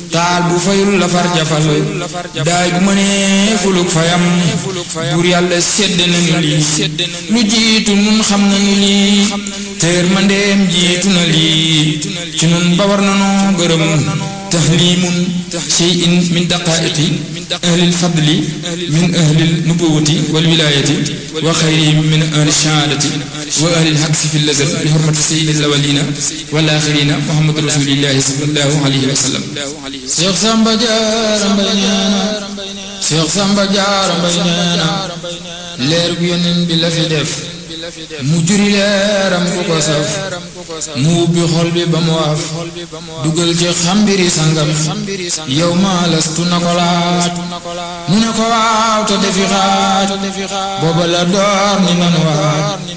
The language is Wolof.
taal bu fayul la far jafal daay bu mënee fuluk fayam buur yàlla sedd nañu lii lu jiitu nun xam nañu lii teer mandeem jiitu na lii ci nun ba war nanoo gërëm tahlimun shay'in min daqaiqi ahlil fadli min ahlil nubuwati wal wilayati wa xayrihim min ahli shahaadati wa ahlil xaqsi fi lazal bi xurmati sayyidil awwalina wal axirina muhammadu rasulillahi sallallahu alayhi wa sallam Cheikh Samba Diarra Mbaye neena Cheikh Samba Diarra Mbaye neena leer gu yonent bi la fi def mu juri leeram ku ko saf mu ubbi xol bi ba mu waaf dugal ci xambiri sangam yow maa lastu na ko laaj mu ne ko waaw te defi xaaj booba la door ni man waaj